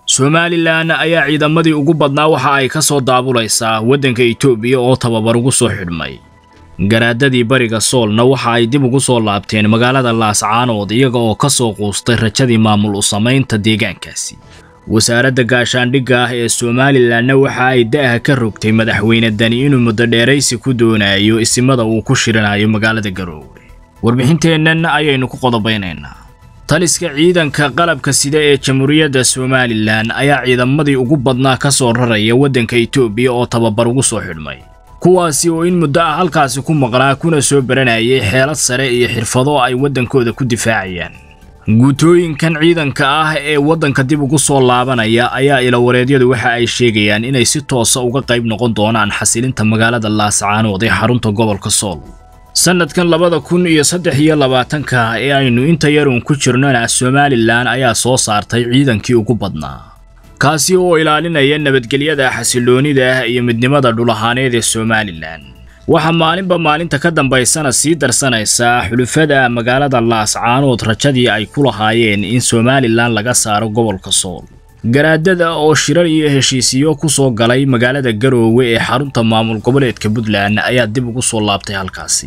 somalilan ayaa ciidamadii ugu badnaa waxa ay ka soo daabulaysaa waddanka itoobiya oo tababar ugu soo xidhmay garaadadii bariga soolna waxa ay dib ugu soo laabteen magaalada laascaanood iyaga oo ka soo quustay rajadii maamul u samaynta deegaankaasi wasaaradda gaashaandhigga ah ee somalilanna waxa ay da'aha ka rogtay madaxweyne dani inuu muddo dheeraysi ku doonayo isimada uu ku shiranayo magaalada garoowe warbixinteennan ayaynu ku qodobaynaynaa taliska ciidanka qalabka sida ee jamhuuriyadda somalilan ayaa ciidamadii ugu badnaa ka soo raraya waddanka itoobiya oo tababar ugu soo xidhmay kuwaasi oo in muddo ah halkaasi ku maqnaa kuna soo baranayay xeelad sare iyo xirfado ay waddankooda ku difaacayaan guutooyinkan ciidanka ah ee waddanka dib ugu soo laabanaya ayaa ilawareedyadu waxa ay sheegayaan inay si toosa uga qayb noqon doonaan xasilinta magaalada laascaanood ee xarunta gobolka sool sannadkan labada kun iyo saddex iyo labaatanka ee aynu inta yarun ku jirnona somalilan ayaa soo saartay ciidankii ugu badnaa kaasi oo ilaalinaya nabadgelyada xasiloonida iyo midnimada dhulahaaneed ee somalilan waxaa maalinba maalinta ka dambaysana sii darsanaysaa xulufada magaalada laascaanood rajadii ay ku lahaayeen in somalilan laga saaro gobolka sool garaadada oo shirar iyo heshiisiyo ku soo galay magaalada garoowe ee xarunta maamul goboleedka puntland ayaa dib ugu soo laabtay halkaasi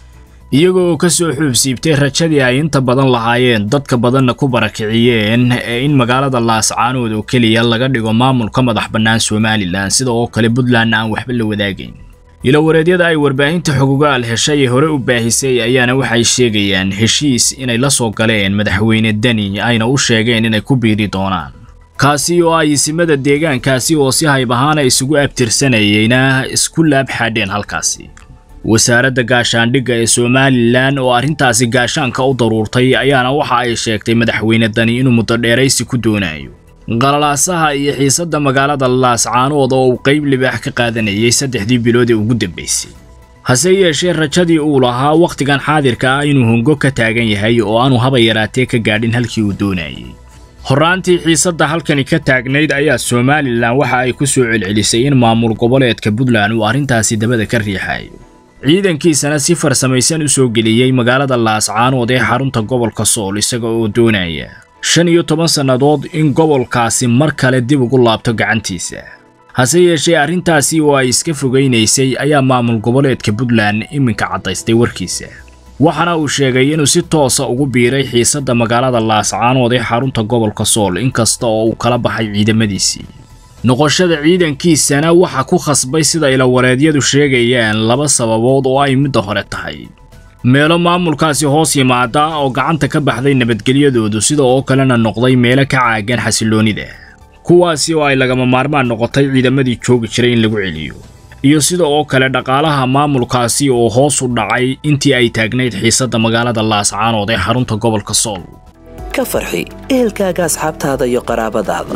iyaga oo ka soo xuubsiibtay rajadii ay inta badan lahaayeen dadka badanna ku barakiciyeen ee in magaalada laascaanood oo keliya laga dhigo maamulka madax bannaan somalilan sida oo kale puntland aan waxba la wadaagayn ilawareedyada ay warbaahinta xogogaal heshay ee hore u baahisay ayaana waxay sheegayaan heshiis inay la soo galeen madaxweyne deni ayna u sheegeen inay ku biiri doonaan kaasi oo ay isimada deegaankaasi oo si hayb ahaana isugu abtirsanayeyna isku laab xaadheen halkaasi wasaaradda gaashaandhigga ee somalilan oo arrintaasi gaashaanka u daruurtay ayaana waxa ay sheegtay madaxweyne dani inuu muddo dheeraysi ku doonayo qalalaasaha iyo xiisadda magaalada laascaanood oo uu qayb libaax ka qaadanayay saddexdii bilood ee ugu dambaysay hase yeeshee rajadii uu lahaa wakhtigan xaadirka ah inuu hongo ka taagan yahay oo aanu haba yaraatee ka gaadhin halkii uu doonayay horraantii xiisadda halkani ka taagnayd ayaa somalilan waxa ay ku soo celcelisay in maamul goboleedka puntland uu arrintaasi dabada ka riixayo ciidankiisana si farsamaysan u soo geliyey magaalada laascaanood ee xarunta gobolka sool isaga oo doonaya shan iyo toban sannadood in gobolkaasi mar kale dib ugu laabto gacantiisa hase yeeshee arrintaasi oo ay iska fogaynaysay ayaa maamul goboleedka puntland iminka caddaystay warkiisa waxaana uu sheegay inuu si toosa ugu biiray xiisadda magaalada laascaanood ee xarunta gobolka sool inkasta oo uu kala baxay ciidamadiisii noqoshada ciidankiisana waxa ku khasbay sida ilawareedyadu sheegayaan laba sababood oo ay midda hore tahay meelo maamulkaasi hoos yimaada oo gacanta ka baxday nabadgelyadoodu sida oo kalena noqday meelo ka caagan xasiloonida kuwaasi oo ay lagama maarmaan noqotay ciidamadii joogi jiray in lagu celiyo iyo sida oo kale dhaqaalaha maamulkaasi oo hoos u dhacay intii ay taagnayd xiisadda magaalada laascaanood ee xarunta gobolka sool ka farxi ehelkaaga asxaabtaada iyo qaraabadaada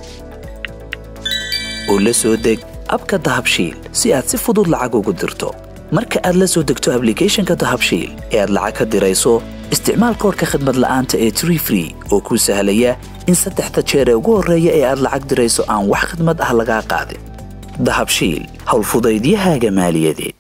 oo la soo deg abka dahabshiil si aad si fudud lacag ugu dirto marka aad la soo degto ablicathonka dahabshiil ee aad lacag ka dirayso isticmaal koorka khadmad la'aanta ee tree free oo kuu sahlaya in saddexda jeer ee ugu horreeya ee aad lacag dirayso aan wax khadmad ah lagaa qaadin dahabshiil howlfudaydiyahaaga maaliyadeed